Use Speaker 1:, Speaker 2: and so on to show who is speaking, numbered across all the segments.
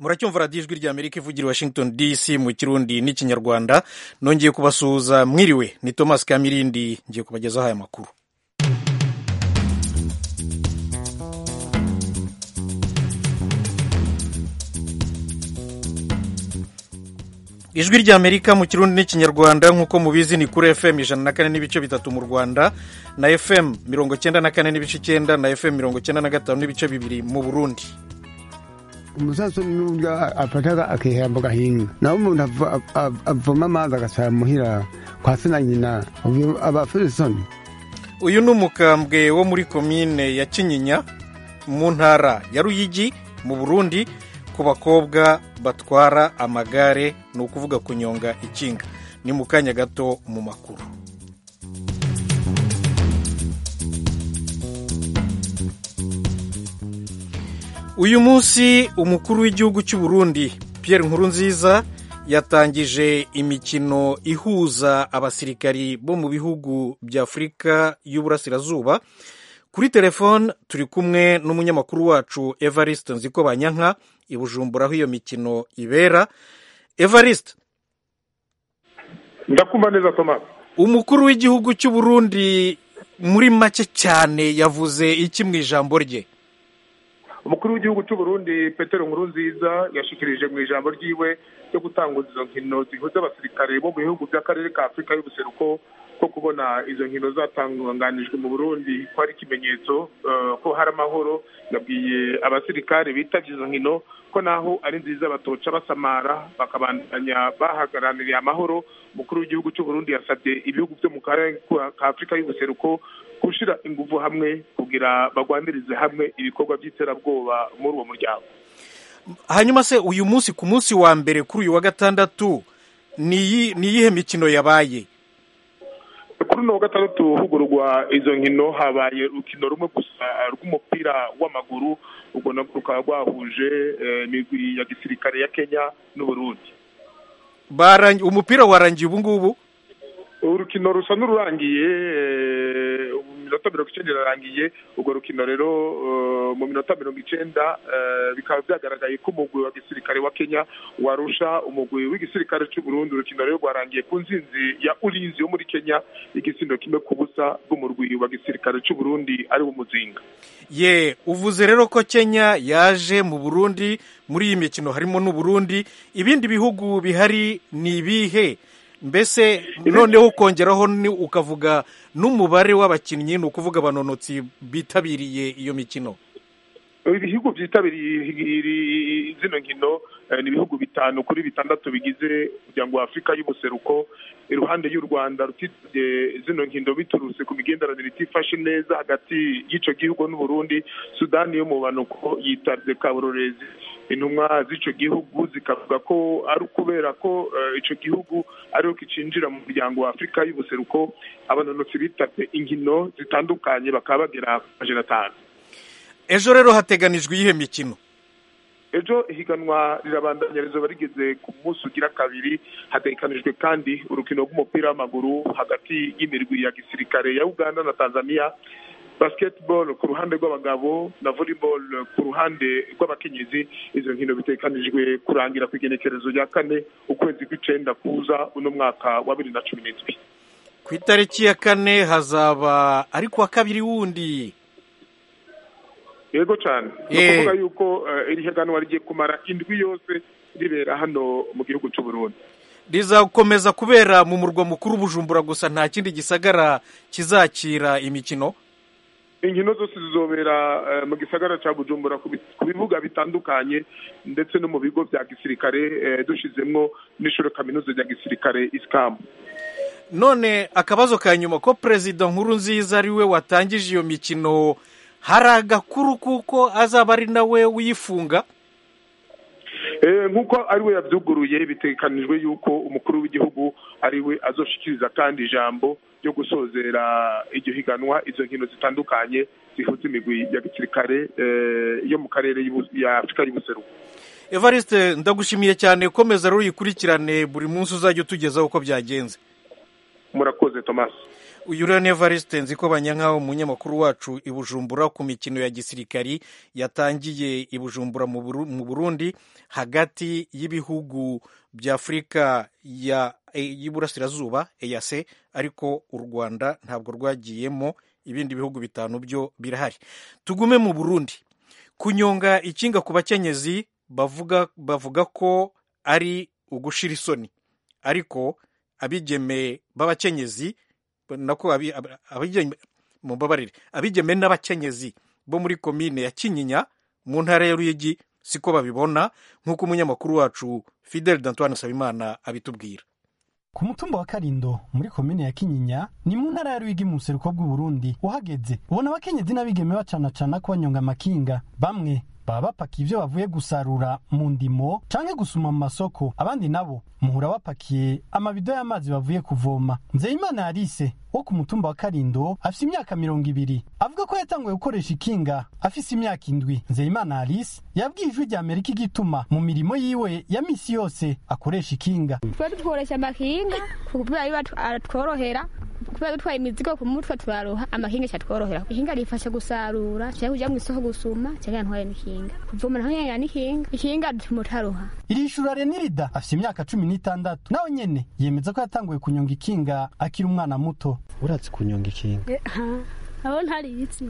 Speaker 1: muracyumva radiyo ijwi rya amerika ivugira i washington dc mu kirundi n'ikinyarwanda nongeye kubasuhuza mwiriwe ni thomas kamirindi ngiye kubagezaho aya makuru ijwi rya amerika mu kirundi n'ikinyarwanda nk'uko mubizi ni kuri fm ijana na kane n'ibice bitatu mu rwanda na fm mirongo cyenda na kane n'ibice icyenda na fm mirongo cyenda na gatanu n'ibice bibiri mu burundi
Speaker 2: umusaza n'uburyo afata akihemba gahinga naho umuntu avoma amazi agasara muhira kwa se na nyina aba afite isoni
Speaker 1: uyu ni umukambwe wo muri komine ya kinyinya mu ntara ya ruyigi mu burundi ku bakobwa batwara amagare ni ukuvuga kunyonga ikinga ni mu kanya gato mu makuru uyu munsi umukuru w'igihugu cy'u Burundi Pierre Nkurunziza yatangije imikino ihuza abasirikari bo mu bihugu bya afurika y'uburasirazuba kuri telefone turi kumwe n'umunyamakuru wacu evariste nziko banyanka i bujumbura aho iyo mikino ibera evariste
Speaker 3: ndakumva neza tomasi
Speaker 1: umukuru w'igihugu cy'u Burundi muri make cyane yavuze iki mu ijambo rye
Speaker 3: umukuru w'igihugu cy'u Burundi petero nkurunziza yashikirije mu ijambo ryiwe ryo gutanguza izo nkino zihuza abasirikare bo mu bihugu by'akarere ka afurika y'ubuseruko ko kubona izo nkino zatanganijwe mu burundi ko ari ikimenyetso ko hari amahoro yabwiye abasirikare bitabye izo nkino ko naho ari nziza batoca basamara bakabandanya bahagarariye amahoro umukuru w'igihugu cy'u Burundi yasabye ibihugu byo mu karere ka afurika y'ubuseruko gushyira ingufu hamwe kugira bagwanirize hamwe ibikorwa by'iterabwoba muri uwo muryango
Speaker 1: hanyuma se uyu munsi ku munsi wa mbere kuri uyu wa gatandatu ni iyihe mikino yabaye
Speaker 3: kuri uno wa gatandatu hugurwa izo nkino habaye urukino rumwe gusa rw'umupira w'amaguru ubwo nabwo rukaba rwahuje imigwi ya gisirikare ya kenya n'uburundi
Speaker 1: umupira warangiye ubu ngubu
Speaker 3: urukino rusa n'ururangiye mu minota mirongo icyenda irarangiye urwo rukino rero mu minota mirongo icyenda bikaba byagaragaye ko umugwi wa gisirikare wa kenya warusha umugwi w'igisirikare cy'u Burundi urukino rero rwarangiye ku nzinzi ya urinzi yo muri kenya igisindo kimwe ku busa bw'umurwi wa gisirikare cy'u Burundi ari wo muzinga
Speaker 1: ye uvuze rero ko kenya yaje mu burundi muri iyi mikino harimo n'uburundi ibindi bihugu bihari ni ibihe mbese noneho ukongeraho ukavuga n'umubare w'abakinnyi ni ukuvuga abanonotsi bitabiriye iyo mikino
Speaker 3: ibihugu byitabiriye zino nkino ni ibihugu bitanu kuri bitandatu bigize umuryango wa afurika y'ubuseruko iruhande y'u rwanda rutitabye zino nkino biturutse ku migenderanire itifashe neza hagati y'icyo gihugu n'uburundi sudani yo mu banuko yitabye kaburorezi intumwa z'icyo gihugu zikavuga ko ari ukubera ko icyo gihugu ariho kicinjira mu muryango wa afurika y'ubuseruko abanonotsi bitabye inkino zitandukanye bakaba bagera ku majana atanu
Speaker 1: ejo rero hateganijwe iyihe mikino
Speaker 3: ejo ihiganwa rirabandanya rizoba rigeze ku munsi ugira kabiri hatekanijwe kandi urukino rw'umupira w'amaguru hagati y'imirwi ya gisirikare ya uganda na tanzania basketball ku ruhande rw'abagabo na volleyball ku ruhande rw'abakenyezi izo nkino bitekanijwe kurangira ku igenekerezo rya kane ukwezi kw'icenda kuza uno mwaka wa bibiri na cumi n'indwi
Speaker 1: ku itariki ya kane hazaba ari kuwa kabiri wundi
Speaker 3: yego cyane ni ukuvuga yuko iri higanwa rigiye kumara indwi yose ribera hano mu gihugu cy'u Burundi
Speaker 1: rizakomeza kubera mu murwa mukuru bujumbura gusa nta kindi gisagara kizakira imikino
Speaker 3: inkino zose zizobera mu gisagara cya bujumbura ku bibuga bitandukanye ndetse no mu bigo bya gisirikare dushyizemo n'ishuri kaminuza rya gisirikare isikamu
Speaker 1: none akabazo ka nyuma ko perezida nkuru nziza ari we watangije iyo mikino hari agakuru kuko azaba ari nawe wifunga
Speaker 3: nk'uko ari we yabyuguruye bitekanijwe yuko umukuru w'igihugu ari we azoshikiriza kandi ijambo ryo gusozera iryo higanwa izo nkino zitandukanye zihuza imigwi ya gisirikare yo mu karere ya afurika y'ubuseruko
Speaker 1: evariste ndagushimiye cyane komeza rero uyikurikirane buri munsi uzajya utugezaho uko byagenze
Speaker 3: murakoze tomasi
Speaker 1: uyu rero ni evariste nzi ko banyankaho umunyamakuru wacu i bujumbura ku mikino ya gisirikari yatangiye i bujumbura mu burundi hagati y'ibihugu bya afurika y'iburasirazuba eyase ariko u rwanda ntabwo rwagiyemo ibindi bihugu bitanu byo birahari tugume mu burundi kunyonga ikinga ku bakenyezi bavuga bavuga ko ari ugushira isoni ariko abigeme b'abakenyezi nako mumbabarire abigeme n'abakenyezi bo muri komine ya kinyinya mu ntara ya ruyigi siko babibona nk'uko umunyamakuru wacu fidel d'antoine nsabimana abitubwira
Speaker 4: ku mutumba wa karindo muri komine ya kinyinya ni mu ntara ya ruyigi mu buseruko bw'uburundi uhageze ubona abakenyezi n'abigeme bacanacana ko banyonga amakinga bamwe baba bapakiye ibyo bavuye gusarura mu ndimo canke gusuma mu masoko abandi nabo muhura bapakiye amabido y'amazi bavuye kuvoma nzeyimana yarise wo ku mutumba wa karindo afise imyaka mirongo ibiri avuga ko yatanguye gukoresha ikinga afise imyaka indwi nzeyimana yarise yabwiye ijwi rya amerika igituma mu mirimo yiwe ya misi yose akoresha ikinga
Speaker 5: twe dukoresha amakinga kubera biba aratworohera kubera dutwaye imizigo ku mutwe turaroha amakinga cyatworohera ikinga rifasha gusarura cyangwa kujya mu isoko gusuma cyangwa ntwaye n'ikinga kuvoma naho yanya n'ikinga ikinga dutuma utaroha
Speaker 4: irishura renirida afite imyaka cumi n'itandatu nawe nyene yemeza ko yatanguye kunyonga ikinga akiri umwana muto
Speaker 6: uratse kunyonga ikinga
Speaker 7: abo ntarizi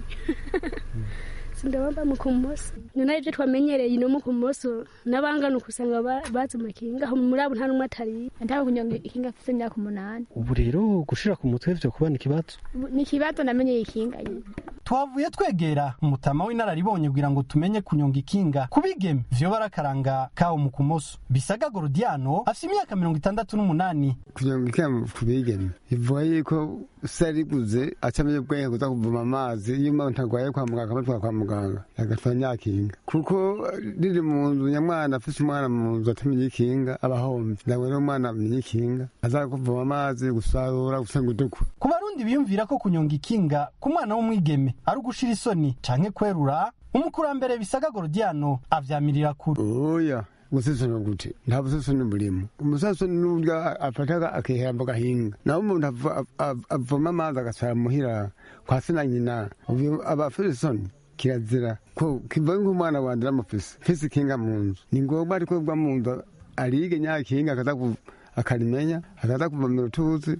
Speaker 7: ndabamba mu kumoso ni nayo ibyo twamenyereye no mu kumoso n'abangana ukusanga bazi amakinga aho muri abo nta n'umwe atari
Speaker 5: ntabwo kunyonga ikinga afite imyaka umunani
Speaker 6: ubu rero gushira ku mutwe byo kuba ni ikibazo
Speaker 5: ni ikibazo namenyeye ikinga nyine
Speaker 4: twavuye twegera umutama w'inararibonye kugira ngo tumenye kunyonga ikinga kubigeme vyo barakaranga kawo mu kumoso bisaga gorodiano afite imyaka mirongo itandatu n'umunani
Speaker 2: kunyonga ikinga kubigeme bivuga yuko sariguze acamenye ubwenge kuza kuvoma amazi iyo umuntu arwaye kwa muganga akamutwara kwa muganga agatwara nyakinga kuko riri mu nzu nyamwana afise umwana mu nzu atamenye ikinga aba ahomvye nawe rero umwana amenye ikinga aza kuvoma amazi gusarura gusenga udukwe
Speaker 4: ku barundi biyumvira ko kunyonga ikinga ku mwana w'umwigeme ari ugushira isoni canke kwerura umukurambere bisaga gorodiano avyamirira kure
Speaker 2: oya gusesona gute nta busesoni burimo umusasoni n'uburyo afataga akihemba gahinga naho umuntu avoma amazi agasara muhira kwa se na nyina aba afite isoni kirazira ko kiva nk'umwana wanje namufise mfise ikinga mu nzu ni ngombwa ariko bwa mu nzu arige nyakinga akaza akarimenya akaza kuvomera utuzi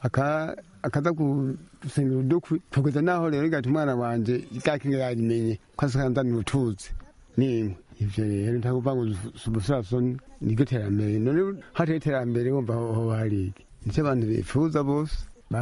Speaker 2: akaza gusengera udukwi kugeza naho rero igati umwana wanje ryakinga yarimenye ko asikanzanira utuzi nimwe ivyo rero ntakuvuga ngo ubusasoni niryo terambere none hateye iterambere wumva ho hariki nico abantu bifuza bose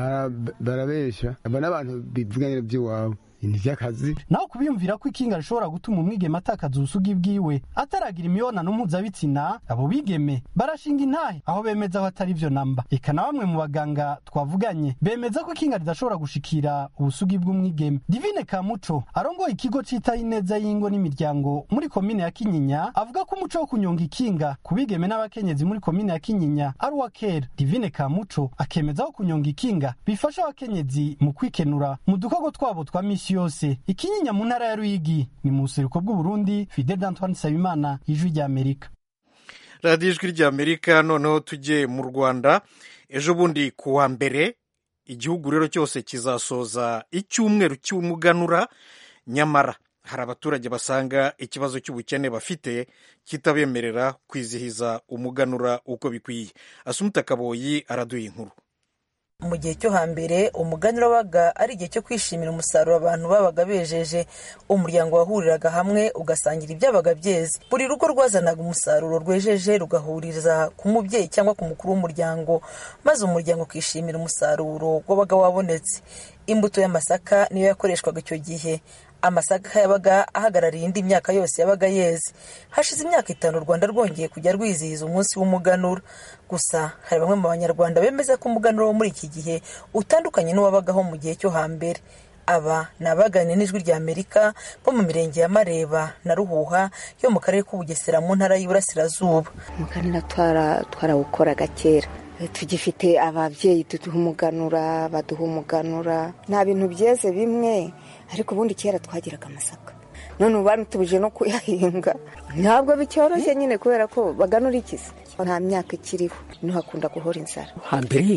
Speaker 2: barabesha aba n'abantu bivuganira vy'iwabo ntivyakazi
Speaker 4: naho kubiyumvira ko ikinga rishobora gutuma umwigeme atakaza ubusugi bwiwe ataragira imibonano mpuzabitsina abo bigeme barashinga intahe aho bemeza ko atari vyo namba eka na bamwe mu baganga twavuganye bemeza ko ikinga ridashobora gushikira ubusugi bw'umwigeme divine kamuco arongoye ikigo citaho ineza y'ingo n'imiryango muri komine ya kinyinya avuga ko umuco wo kunyonga ikinga ku bigeme n'abakenyezi muri komine ya kinyinya ari uwa kera divine kamuco akemeza ko kunyonga ikinga bifasha abakenyezi mu kwikenura mu dukorwa twabo twa misi yose ikinyinya mu ntara ya ruyigi ni mu buseruko bw'uburundi fidel d'antoine nsabimana ijwi rya amerika
Speaker 1: radiyo ijwi rya amerika noneho tujye mu rwanda ejo bundi ku wa mbere igihugu rero cyose kizasoza icyumweru cy'umuganura nyamara hari abaturage basanga ikibazo cy'ubukene bafite kitabemerera kwizihiza umuganura uko bikwiye asumuta kaboyi araduha inkuru
Speaker 8: mu gihe cyo hambere umuganura wabaga ari igihe cyo kwishimira umusaruro abantu babaga bejeje umuryango wahuriraga hamwe ugasangira ibyabaga byeze buri rugo rwazanaga umusaruro rwejeje rugahuriza ku mubyeyi cyangwa ku mukuru w'umuryango maze umuryango ukishimira umusaruro wabaga wabonetse imbuto y'amasaka niyo yakoreshwaga icyo gihe amasaka yabaga ahagarariye indi myaka yose yabaga yeze hashize imyaka itanu u rwanda rwongeye kujya rwizihiza umunsi w'umuganura gusa hari bamwe mu banyarwanda bemeza ko umuganura wo muri iki gihe utandukanye n'uwabagaho mu gihe cyo hambere aba ni abaganira n'ijwi rya amerika bo mu mirenge ya mareba na ruhuha yo mu karere k'ubugesera mu ntara y'iburasirazuba
Speaker 9: umuganura twarawukoraga kera tugifite ababyeyi duduha umuganura baduha umuganura nta bintu byeze bimwe ariko ubundi kera twagiraga amasaka none ubu banutubuje no kuyahinga ntabwo bicyoroshye nyine kubera ko baganura ikiza nta myaka ikiriho niho hakunda guhora inzara
Speaker 6: hambere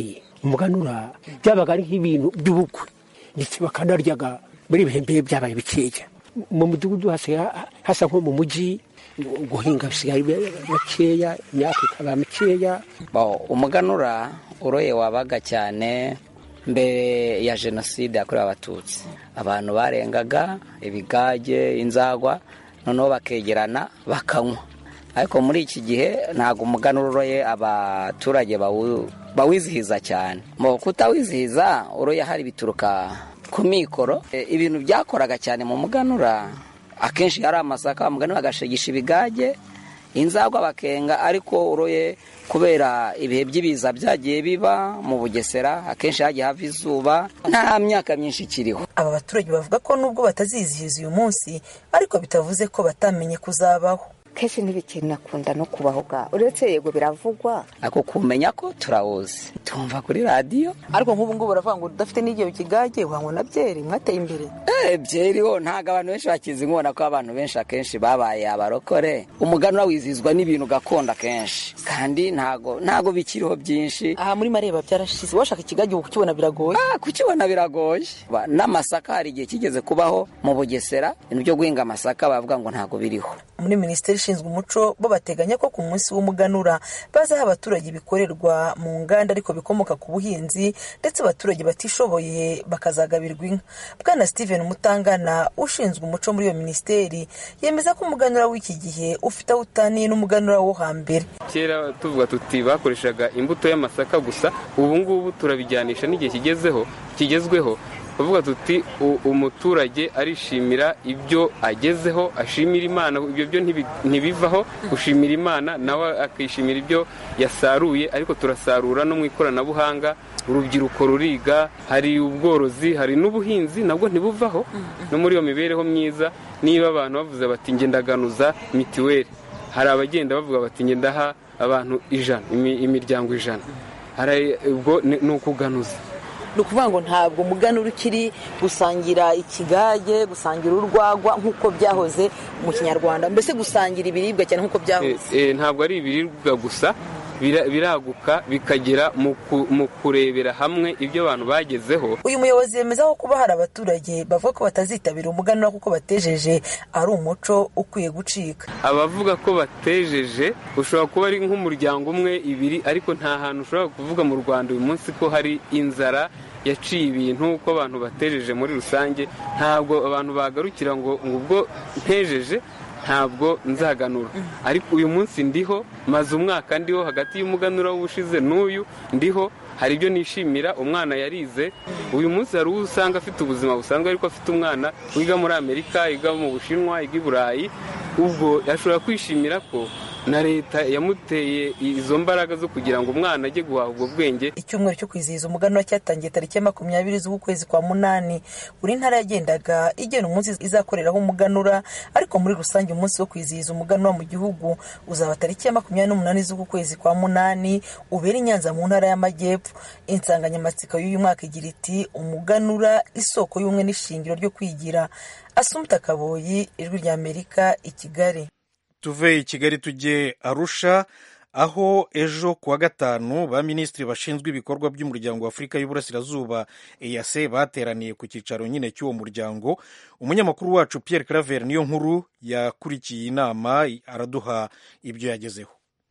Speaker 10: umuganura byabaga ari nk'ibintu by'ubukwe ndetse bakanaryaga muri ibihe mbere byabaye bikeya mu mudugudu hasigaye hasa nko mu mujyi guhinga bisigaye bakeya imyaka ikaba mikeya
Speaker 11: umuganura uroye wabaga cyane mbere ya jenoside yakorewe abatutsi abantu barengaga ibigage inzagwa noneho bakegerana bakanywa ariko muri iki gihe ntabwo umuganura uroye abaturage bawizihiza cyane mu kutawizihiza uroye hari bituruka ku mikoro ibintu byakoraga cyane mu muganura akenshi hari amasaka bamuganura bagashegisha ibigage inzagwa bakenga ariko uroye kubera ibihe by'ibiza byagiye biba mu bugesera akenshi hagiye hava izuba nta myaka myinshi ikiriho
Speaker 8: aba baturage bavuga ko nubwo batazizihiza uyu munsi ariko bitavuze ko batamenye kuzabaho
Speaker 9: kenshi ntibikinakunda no kubaho ga uretse yego biravugwa
Speaker 11: ako kumenya ko turawuzi tumva kuri radiyo
Speaker 8: ariko nk'ubu ngubu baravuga ngo udafite n'igihe kigage wanywa na byeri mwateye imbere
Speaker 11: eh byeri ho ntabwo abantu benshi bakizi nkubona ko abantu benshi akenshi babaye abarokore umuganura wizihizwa n'ibintu gakondo akenshi kandi ntago ntago bikiriho byinshi
Speaker 8: aha muri mareba byarashize washaka ikigage ubu kukibona biragoye
Speaker 11: ah kukibona biragoye n'amasaka hari igihe kigeze kubaho mu bugesera ibintu byo guhinga amasaka bavuga ngo ntago biriho
Speaker 8: muri minisiteri ishinzwe umuco bo bateganya ko ku munsi w'umuganura bazaha abaturage ibikorerwa mu nganda ariko bikomoka ku buhinzi ndetse abaturage batishoboye bakazagabirwa inka bwana steven mutangana ushinzwe umuco muri iyo minisiteri yemeza ko umuganura w'iki gihe ufite aho utaniye n'umuganura wo hambere
Speaker 12: kera tuvuga tuti bakoreshaga imbuto y'amasaka gusa ubu ngubu turabijyanisha n'igihe kigezeho kigezweho tuvuga tuti umuturage arishimira ibyo agezeho ashimira imana ibyo byo ntibivaho gushimira imana nawe akishimira ibyo yasaruye ariko turasarura no mu ikoranabuhanga urubyiruko ruriga hari ubworozi hari n'ubuhinzi nabwo ntibuvaho no muri iyo mibereho myiza niba abantu bavuze bati ngendaganuza mituweli hari abagenda bavuga bati ngendaha abantu ijana imiryango ijana ubwo ni ukuganuza
Speaker 8: ni ukuvuga ngo ntabwo umuganura ukiri gusangira ikigage gusangira urwagwa nk'uko byahoze mu kinyarwanda mbese gusangira ibiribwa cyane nk'uko byahoze
Speaker 12: ntabwo ari ibiribwa gusa biraguka bikagera mu kurebera hamwe ibyo abantu bagezeho
Speaker 8: uyu muyobozi yemeza ko kuba hari abaturage bavuga ko batazitabira umuganura kuko batejeje ari umuco ukwiye gucika
Speaker 12: abavuga ko batejeje ushobora kuba ari nk'umuryango umwe ibiri ariko nta hantu ushobora kuvuga mu rwanda uyu munsi ko hari inzara yaciye ibintu ko abantu batejeje muri rusange ntabwo abantu bagarukira ngo ubwo ntejeje ntabwo nzaganura ariko uyu munsi ndiho maze umwaka ndiho hagati y'umuganura w'ubushize n'uyu ndiho hari ibyo nishimira umwana yarize uyu munsi hari uwo usanga afite ubuzima busanzwe ariko afite umwana wiga muri amerika yiga mu bushinwa yiga i burayi ubwo ashobora kwishimira ko na leta yamuteye izo mbaraga zo kugira ngo umwana ajye guhaha ubwo bwenge
Speaker 8: icyumweru cyo kwizihiza umuganura cyatangiye tariki ya makumyabiri z'ukwezi kwa munani buri ntara yagendaga igena umunsi izakoreraho umuganura ariko muri rusange umunsi wo kwizihiza umuganura mu gihugu uzaba tariki ya makumyabiri n'umunani z'uku kwezi kwa munani ubera i nyanza mu ntara y'amajyepfo insanganyamatsiko y'uyu mwaka igira iti umuganura isoko y'ubumwe n'ishingiro ryo kwigira asumuta kaboyi ijwi ry'amerika i kigali
Speaker 1: tuve i kigali tujye arusha aho ejo kuwa gatanu ba minisitiri bashinzwe ibikorwa by'umuryango wa afurika y'uburasirazuba eyase bateraniye ku cyicaro nyine cy'uwo muryango umunyamakuru wacu Pierre claver niyo nkuru yakurikiye inama araduha ibyo yagezeho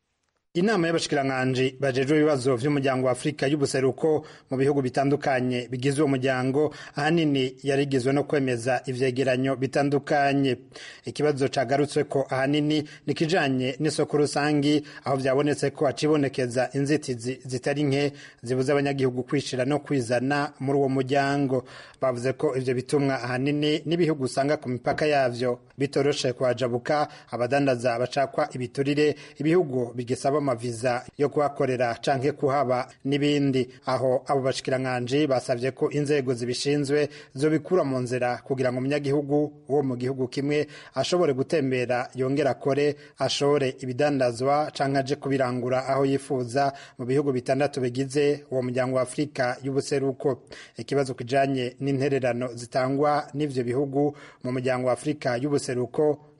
Speaker 13: inama y'abashikiranganje bajejwe ibibazo vy'umuryango wa Afrika y'ubuseruko mu bihugu bitandukanye bigize uwo muryango ahanini yarigizwe no kwemeza ivyegeranyo bitandukanye ikibazo cagarutswe ko ahanini nikijanye n'isoko rusangi aho vyabonetse ko acibonekeza inzitizi zitari nke zibuza abanyagihugu kwishira no kwizana muri uwo muryango bavuze ko ivyo bitumwa ahanini n'ibihugu usanga ku mipaka yavyo bitoroshe kuhajabuka abadandaza bacakwa ibiturire ibihugu bigisaba amaviza yo kuhakorera canke kuhaba n'ibindi aho abo bashikiranganje basavye ko inzego zibishinzwe zobikura mu nzira kugira ngo umunyagihugu wo mu gihugu kimwe ashobore gutembera yongera akore ashore ibidandazwa canke aje kubirangura aho yifuza mu bihugu bitandatu bigize uwo muryango wa Afurika y'ubuseruko ikibazo kijanye n'intererano zitangwa n'ivyo bihugu mu muryango wa Afurika y'ubuseruko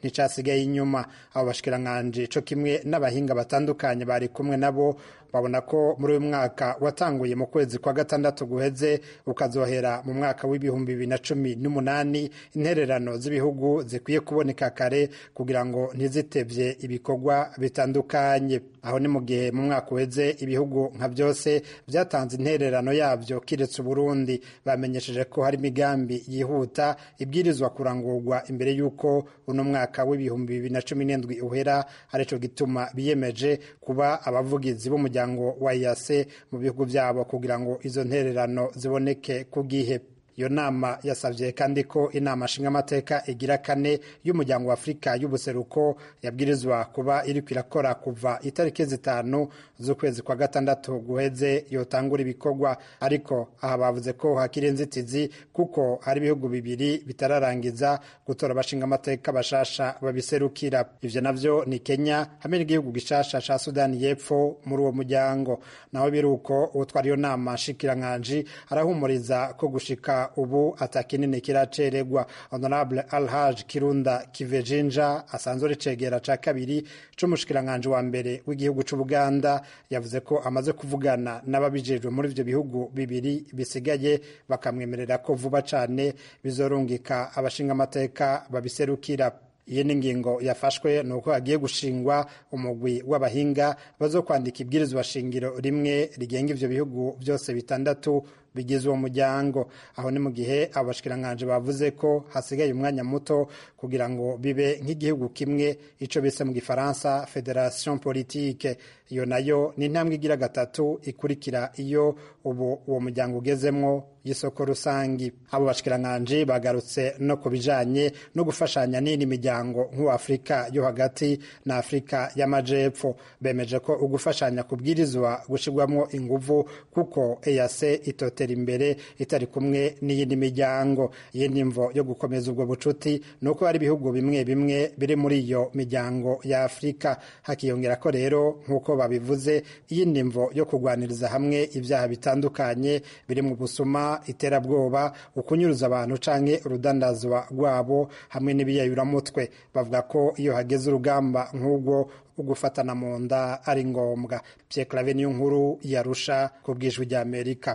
Speaker 13: nticasigaye inyuma abo bashikiranganji co kimwe n'abahinga batandukanye bari kumwe nabo babona ko muri uyu mwaka watanguye mu kwezi kwa gatandatu guheze ukazohera mu mwaka w'ibihumbi bibiri na cumi n'umunani intererano z'ibihugu zikwiye kuboneka kare kugira ngo ntizitevye ibikorwa bitandukanye aho ni mu gihe mu mwaka uheze ibihugu nka byose byatanze intererano yabyo kiretse uburundi bamenyesheje ko hari imigambi yihuta ibwirizwa kurangurwa imbere y'uko uno mwaka w'ibihumbi bibiri na cumi n'indwi uhera arico gituma biyemeje kuba abavugizi b'umuryango wa yase mu bihugu byabo kugira ngo izo ntererano ziboneke ku gihe iyo nama yasabye kandi ko inama nshingamateka igira kane y'umuryango wa afurika y'ubuseruko yabwirizwa kuba iri kwirakora kuva itariki zitanu z'ukwezi kwa gatandatu guheze yotangura ibikorwa ariko aha bavuze ko hakiri inzitizi kuko hari ibihugu bibiri bitararangiza gutora abashingamateka bashasha babiserukira ivyo navyo ni kenya hamwe n'igihugu gishasha ca sudani y'epfo muri uwo muryango naho biruko utwara iyo nama nshikiranganji arahumuriza ko gushika ubu atakinini kiracererwa honorable alhaj kirunda kivejinja asanzwe ari cegera ca kabiri c'umushikiranganji wa mbere w'igihugu c'ubuganda yavuze ko amaze kuvugana n'ababijejwe muri ivyo bihugu bibiri bisigaye bakamwemerera ko vuba cane bizorungika abashingamateka babiserukira iyi ni ingingo yafashwe ni uko hagiye gushingwa umugwi w'abahinga bazokwandika ibwirizwa shingiro rimwe rigenga ivyo bihugu byose bitandatu bigize uwo muryango aho ni mu gihe abashikiranganji bavuze ko hasigaye umwanya muto kugira ngo bibe nk'igihugu kimwe ico bise mu gifaransa federation politique iyo nayo ni intambwe igira gatatu ikurikira iyo ubu uwo muryango ugezemwo y'isoko rusangi abo bashikiranganji bagarutse no ku bijanye no gufashanya n'indi miryango nk'uwa afurika yo hagati na afurika y'amajepfo bemeje ko ugufashanya kubwirizwa gushirwamwo inguvu kuko eyase itote gutera imbere itari kumwe n'iyindi miryango iyindi mvo yo gukomeza ubwo bucuti ni uko hari ibihugu bimwe bimwe biri muri iyo miryango ya afurika hakiyongera ko rero nk'uko babivuze iyindi mvo yo kurwaniriza hamwe ibyaha bitandukanye biri mu busuma iterabwoba ukunyuruza abantu canke urudandazwa rwabo hamwe n'ibiyayuramutwe bavuga ko iyo hageze urugamba nk'ubwo ugufatana mu nda ari ngombwa Pierre Claver niyo nkuru yarusha ku bwijwi rya Amerika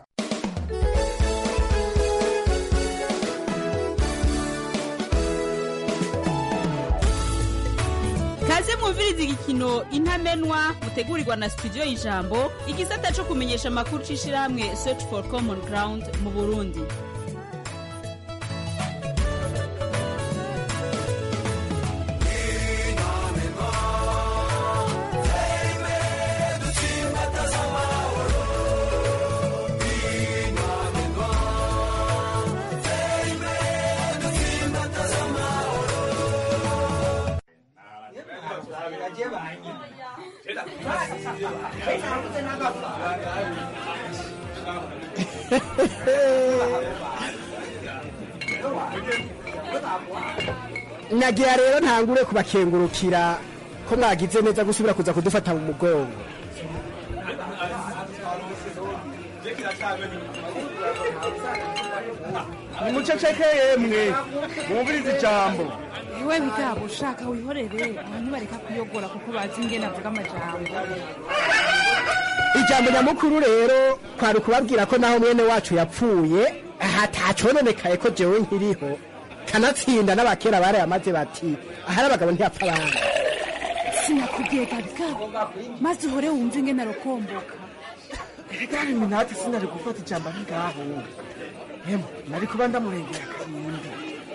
Speaker 14: kaze mwumviriza igikino intamenwa mutegurirwa na studio y'ijambo igisata cyo kumenyesha amakuru c'ishirahamwe search for common ground mu burundi
Speaker 10: nagira rero ntangure kubakengurukira ko mwagize neza gusubira kuza kudufata mu mugongo
Speaker 15: nimuceceke yemwe mwumvirize ijambo
Speaker 16: iwe bigabo ushaka wihorere abantu bareka kuyogora kuko bazi ingene avuga amajambo
Speaker 10: ijambo nyamukuru rero kwari ukubabwira ko naho mwene wacu yapfuye hatacononekaye ko jewe nkiriho kanatsinda n'abakera barayamaze bati ahari abagabo ntiyapfa abandi
Speaker 16: sinakubwiye gabigabo maze uhore wumva ingene arokomboka
Speaker 15: kandi minati sinari gufata ijambo ari ngaho hemo nari kuba ndamurengera karindi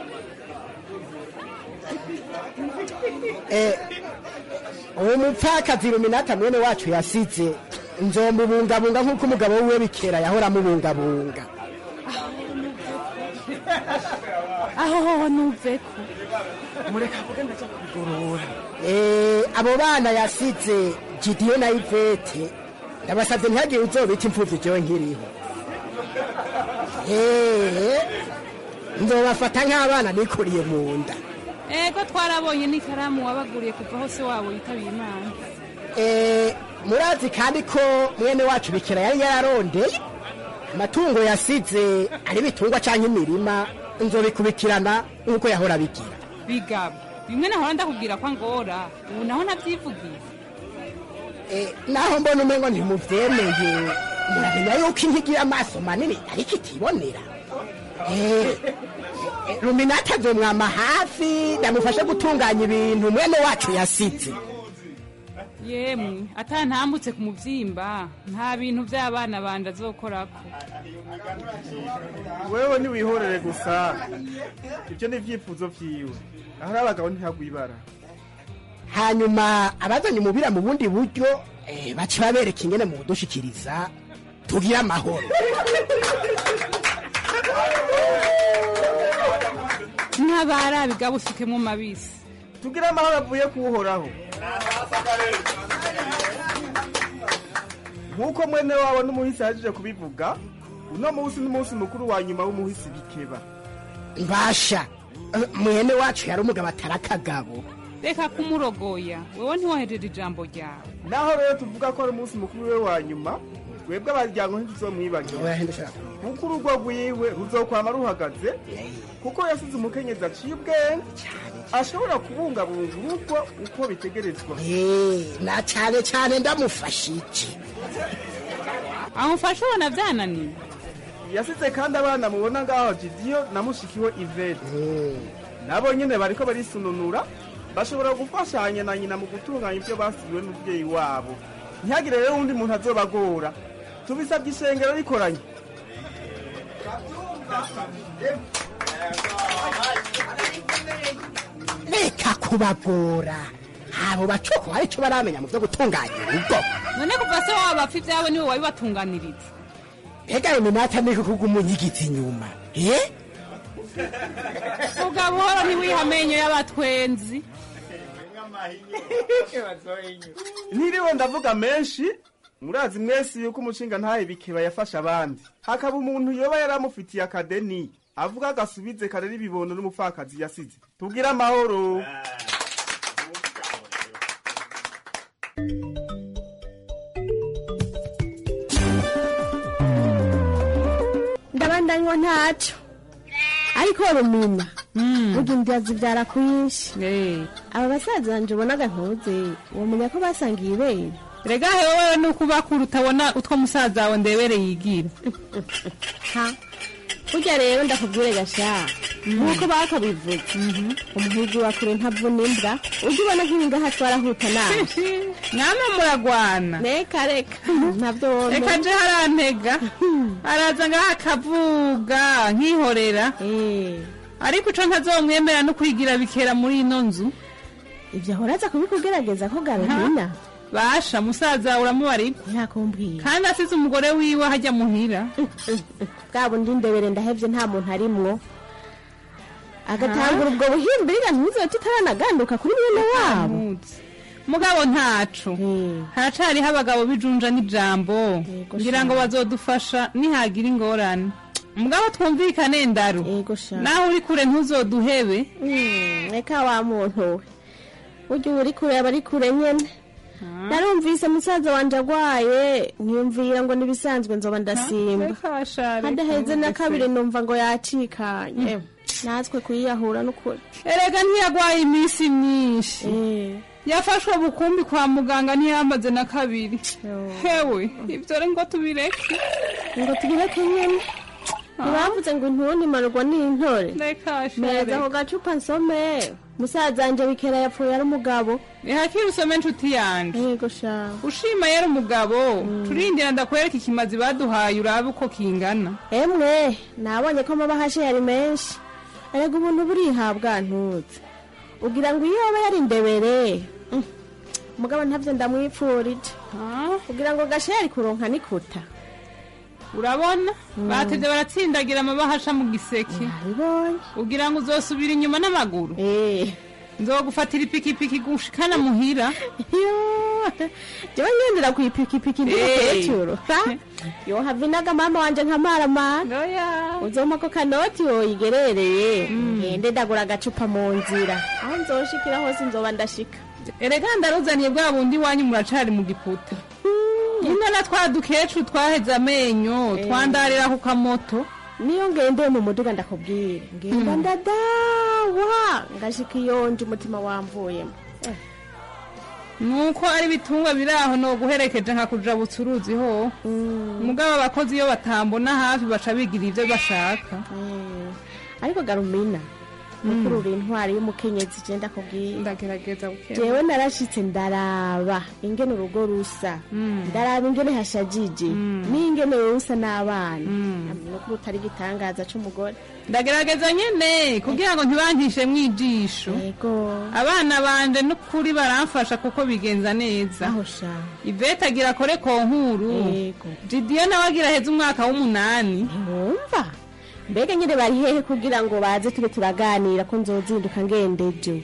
Speaker 10: Eh, uwo mupfakazi ruminata mwene wacu yasize nzomubungabunga nk'uko umugabo wiwe bikera yahora amubungabunga
Speaker 16: aho hoho nuveko
Speaker 15: mureka avuge ndaja kubigorora
Speaker 10: Eh, abo bana yasize gidiyo na ivete ndabasabye ntihagire uzobita imfuvyi jewe nkiriho Eh, nzobafata nk'abana nikuriye mu nda
Speaker 16: ego twarabonye n'ikaramu wabaguriye kuva hose wabo yitabiye imana
Speaker 10: Eh, murazi kandi ko mwene wacu bikera yari yararondeye amatungo yasize ari ibitungwa canke imirima nzobikubikirana nk'uko yahora bigira
Speaker 16: bigabo bimwe nahora ndakubwira ko angora ubu naho nabyivugiye
Speaker 17: naho mbona umengo ntimuvyemeye muramenya yuko intigira amaso manini ariko itibonera Eh, eh, ruminati azomwama hafi ndamufashe gutunganya ibintu mwene wacu yasize
Speaker 16: yemwe atantambutse ku mubyimba nta bintu by'abana banje azokorako
Speaker 15: wewe ntiwihorere gusa ibyo ni ibyifuzo vyiwe ahari abagabo ntihagwa ibara
Speaker 17: hanyuma abazanye umubira mu bundi buryo eh, baca babereka ingene mu kudushikiriza tugire amahoro
Speaker 16: nk'abarabiga busukemo mabisi
Speaker 15: tugire amahoro avuye kuwuhoraho nk'uko mwene wabo n'umuhisi yahejeje kubivuga uno munsi n'umunsi mukuru wa nyuma w'umuhisi bikeba
Speaker 17: mbasha eh, mwene wacu yari umugabo atari akagabo
Speaker 16: reka kumurogoya wewe ntiwahejeje ijambo ryawe
Speaker 15: naho rero tuvuga ko ari umunsi mukuru we wa nyuma twebwe abaryango ntituzomwibagira kuko urugo rwiwe ruzokwama ruhagaze kuko yasize umukenyezi aciye ubwenge ashobora kubungabunga urugo uko bitegerezwa
Speaker 17: Eh, na cyane cyane ndamufashije
Speaker 16: amufashe ubona byananiye
Speaker 15: yasize kandi abana mubona ngaho jidiyo na mushikiwe ivete nabo nyine bariko barisununura bashobora gufashanya na nyina mu gutunganya ibyo basigiwe n'umubyeyi wabo ntihagire rero undi muntu azobagora tubisabye ishengero rikoranye
Speaker 17: reka kubagora abo bacoko hari icyo baramenya mu byo gutunganya urugo
Speaker 16: none kuva se waba bapfa ibyawe niwe wabibatunganiriza
Speaker 17: mbega ruminati ni kuko umunyigiza inyuma eh
Speaker 16: vuga buhoro ntiwiha amenyo y'abatwenzi
Speaker 15: ntiriwe ndavuga menshi murazi mwese yuko umushinga ntahe bikeba yafashe abandi hakaba umuntu yoba yaramufitiye akadeni avuga agasubize karera ibibondo n'umupfakazi yasize tubwire amahoro
Speaker 18: ndabandanywa ntacyo ariko rumina burya india zibyara kwinshi aba basaza banje ubonaga ntuze wamenya ko basangiye ibere
Speaker 16: rega hewe wewe ni ukubakura utabona utwo musaza wawe ndebere yigira
Speaker 18: ha burya rero ndakubwire gasha nk'uko bakabivuze umuhigi wa kure ntavuna imbwa ujya ubona nk'ibingaha twarahuta nawe
Speaker 16: namwe muragwana
Speaker 18: reka reka ntabyo wona
Speaker 16: reka je harantega araza ngaho akavuga nkihorera ariko ico ntazomwemera no kwigira bikera muri ino nzu
Speaker 18: ibyo ahora aza kubikugerageza ko garumina
Speaker 16: basha musaza wawe uramubarigwa
Speaker 18: ntakumbwira
Speaker 16: kandi asize umugore wiwe hajya muhira
Speaker 18: bwa bundi ndebere ndahevye nta muntu arimwo agatangura ubwo buhimbirira ntuzote tutaraganduka kuri mwene wabo
Speaker 16: mugabo ntaco haracariho abagabo bijunja n'ijambo ngira ngo bazodufasha nihagira ingorane mugabo twumvikane ndaru naho uri kure ntuzoduhebe
Speaker 18: reka wa muntu we ujya uri kure aba ari kure nyene narumvise musaza wanje agwaye nkiyumvira ngo nibisanzwe nzoba ndasimba hadaheze na kabiri numva ngo yacikanye natwe kuyiyahura n'ukuri
Speaker 16: erega ntiyagwaye iminsi myinshi yafashwe bukumbi kwa muganga ntiyamaze na kabiri hewe ibyo rero ngo tubireke
Speaker 18: ngo tubireke nyene ntibavuze ngo intundi imanurwa n'intore meza ako gacupa nsome musaza wanje bikera yapfuye ari umugabo
Speaker 16: ihakire usome nshuti yanje
Speaker 18: yego sha
Speaker 16: ushima yari umugabo turindira ndakwereka ikimazi baduhaye urabe uko kingana
Speaker 18: emwe nabonye ko amabahashe yari menshi erega ubuntu burihabwa ntutse ugira ngo iyo yoba yari indebere mm, mugabo ntavyo ndamwipfurije ugira ngo gashe yari kuronka nikuta
Speaker 16: urabona batevye baratsindagira amabahasha mu giseke ugira ngo uzosubira inyuma n'amaguru nzogufatira ipikipiki gushikana muhira
Speaker 18: jewe ngendera kw'ipikipiki ndi
Speaker 16: Eh.
Speaker 18: mukecuru yohava inaga mama wanje nkamaramana uzompa ko kanoti woyigerereye ngende ndagura agacupa mu nzira aho nzoshikira hose nzoba ndashika
Speaker 16: erega ndaruzaniye bwa bundi wanyu muracari mu giputa nyine na twa dukecuru twaheze amenyo twandarira ku kamoto
Speaker 18: niyo ngendeye mu muduga ndakubwira ngenda ndada sawa ngashika iyonje umutima wamvuyemo Eh,
Speaker 16: nuko ari ibitungwa biri aho no guherekeje nka kujabutsa uruzi ho mugabo abakozi iyo batambona hafi baca bigira ibyo bashaka
Speaker 18: ariko garumina mukurura intwari y'umukenyezi je ndakubwira
Speaker 16: ndagerageza buke
Speaker 18: jewe narashitse ndaraba ingene urugo rusa ndaraba ingene hashajije n'ingene wewe usa n'abana nukuri utari igitangaza c'umugore
Speaker 16: ndagerageza nyene kugira ngo ntibantishe mwijisho abana banje n'ukuri baramfasha kuko bigenza neza ivete agira akore konkuru jidiyo nawe agira heza umwaka w'umunani
Speaker 18: wumva mbega nyine bari hehe kugira ngo baze tube turaganira ko nzozinduka ngendeje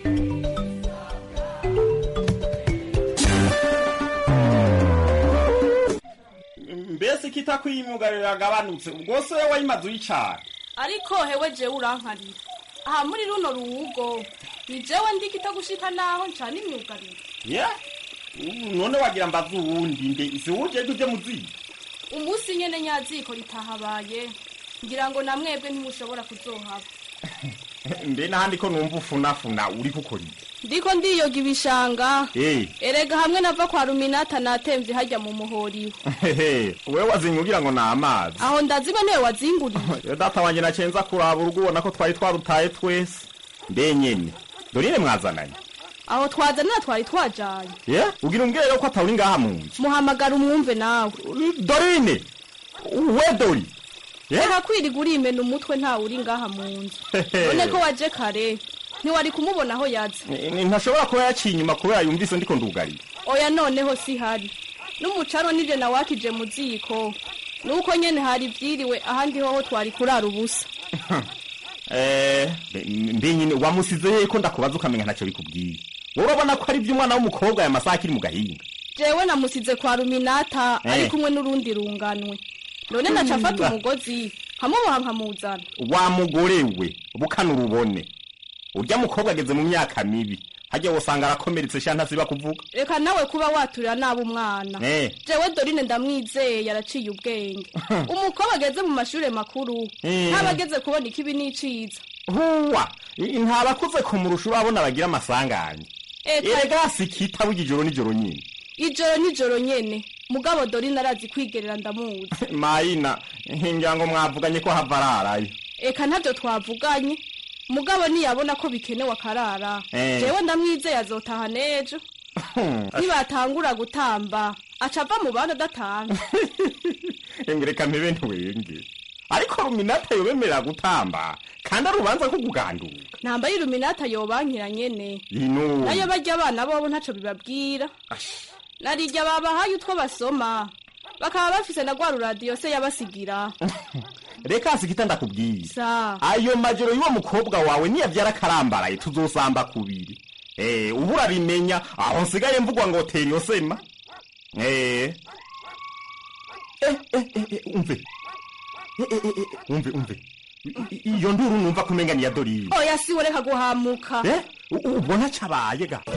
Speaker 19: mbese kitakwiyimyugariro yagabanutse ubwo se wowe wayimaze uyicara
Speaker 20: ariko hewe jewe urankarira aha muri runo ruwugo ni jewe ndi kitagushika naho ncana imyugariro
Speaker 19: ye ubu none wagira mbaze uwundi mbe isi wuje uje muziyi
Speaker 20: umunsi nyene nyaziko ritahabaye ngira ngo namwebwe ntimushobora kuzohaba
Speaker 19: mbe n'ahandi ko numva ufunafuna uri gukora iki
Speaker 20: ndiko ndiyoga ibishanga
Speaker 19: Eh,
Speaker 20: erega hamwe nava kwa ruminata natemvye harya mu muhoriwe
Speaker 19: hehe, wewe wazinye ugira ngo ni amazi
Speaker 20: aho ndazigwa niwe wazinguriye
Speaker 19: Yo data wanje nacenza kuraba urugo ubona ko twari twarutaye twese mbe nyene dorine mwazananye
Speaker 20: aho twazanira twari twajanye
Speaker 19: ye ugira umbwire rero ko atawuri ngaha mu nzu
Speaker 20: muhamagara umwumve nawe
Speaker 19: dorine we dori ye
Speaker 20: reka kwiriga urimena umutwe ntawe uri ngaha mu nzu
Speaker 19: Hehe.
Speaker 20: none ko waje kare ntiwari kumubona aho yaza
Speaker 19: Ni- ni- ntashobora kuba yaciye inyuma kubera yumvise ndiko ndugarira
Speaker 20: oya noneho si hari n'umucaro nije nawakije mu ziko nuko nyene hari vyiriwe ahandi hoho twari kurara ubusa
Speaker 19: Eh, mbe- mbe nyine wamusize hehe ko ndakubaza ukamenya ntacyo bikubwiye wowe urabona ko ari iby'umwana w'umukobwa aya masaha akiri mu gahinga
Speaker 20: jewe namusize kwa ruminata
Speaker 19: Eh.
Speaker 20: ari kumwe n'urundi runganwe none naca afata
Speaker 19: Mm.
Speaker 20: umugozi nkamuboha nkamuzana
Speaker 19: wa mugore we bukana urubone urya mukobwa ageze mu myaka mibi hajya wosanga arakomeretse sha ntasiba kuvuga
Speaker 20: reka nawe kuba waturira nabi umwana
Speaker 19: Eh.
Speaker 20: jewe dorine ndamwizeye yaraciye ubwenge umukobwa ageze mu mashure makuru
Speaker 19: Eh.
Speaker 20: ntaba ageze kubona ikibi n'iciza
Speaker 19: huwa i- ntabakuze kumurusha urabona bagira amasanganya
Speaker 20: Eka-
Speaker 19: erega sikita burya ijoro nijoro nyine
Speaker 20: ijoro nijoro nyene mugabo dorine arazi kwigerera ndamuzi
Speaker 19: mayina ngira ngo mwavuganye ko hava ararayo
Speaker 20: eka ntavyo twavuganye mugabo niyabona ko bikenewe akarara
Speaker 19: Eh.
Speaker 20: jewe ndamwizeye azotaha n'ejo nibatangura gutamba aca ava mu bandi adatanga
Speaker 19: reka mpebe ntiwenge ariko ruminata yobemerera gutamba kandi ari urubanza ko kuganduka
Speaker 20: ntamba y'iluminata yobankira nyene
Speaker 19: ino
Speaker 20: nayo barya abana bobo ntaco bibabwira narirya babahaye utwo basoma bakaba bafise na rwa ruradiyo se yabasigira
Speaker 19: reka sikita ndakubwiye
Speaker 20: sa
Speaker 19: ayo majoro y'uwo mukobwa wawe niyavyara akarambaraye tuzosamba kubiri eh ubu urabimenya aho nsigaye mvugwa ngo tera iyo sema eh Eh, eh, eh, eh, umve Eh, eh, eh, eh, umve umve I- i- iyo nduru numva kumenga ni ya dorine
Speaker 20: oya siwe reka guhamuka
Speaker 19: eh u- u- ubona cabaye ga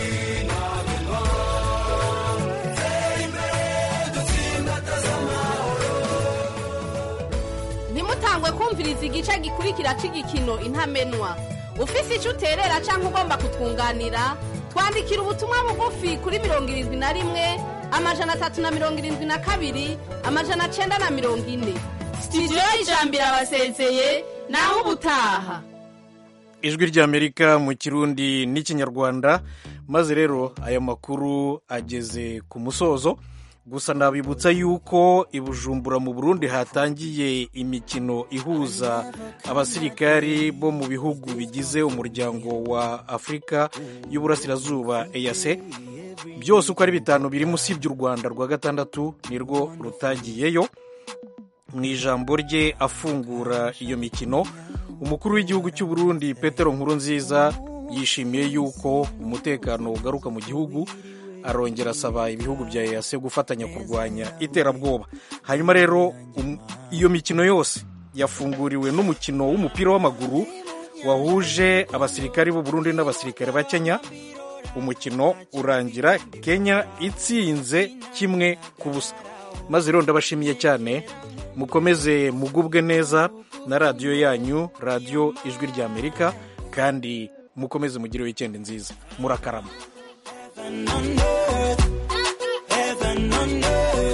Speaker 21: ntimutangwe kumviriza igice gikurikira cy'igikino intamenwa ufise icyo uterera cyangwa ugomba kutwunganira twandikira ubutumwa bugufi kuri mirongo irindwi na rimwe amajana atatu na mirongo irindwi na kabiri amajana cyenda na mirongo ine sitidiyo y'ijambo irabasezeye naho ubutaha
Speaker 1: ijwi ry'amerika mu kirundi n'ikinyarwanda maze rero aya makuru ageze ku musozo gusa nabibutsa yuko i bujumbura mu burundi hatangiye imikino ihuza abasirikari bo mu bihugu bigize umuryango wa afurika y'uburasirazuba eyase byose uko ari bitanu birimo usibye u rwanda rwa gatandatu nirwo rutagiyeyo mu ijambo rye afungura iyo mikino umukuru w'igihugu cy'u Burundi petero nkurunziza yishimiye yuko umutekano ugaruka mu gihugu arongera asaba ibihugu bya eyase gufatanya kurwanya iterabwoba hanyuma rero um- iyo mikino yose yafunguriwe n'umukino w'umupira w'amaguru wahuje abasirikari b'u Burundi n'abasirikare ba kenya umukino urangira kenya itsinze kimwe ku busa maze rero ndabashimiye cyane mukomeze mugubwe neza na radiyo yanyu radiyo ijwi ry'amerika kandi mukomeze mugire wikendi nziza murakarama
Speaker 3: Heaven on earth, heaven on earth.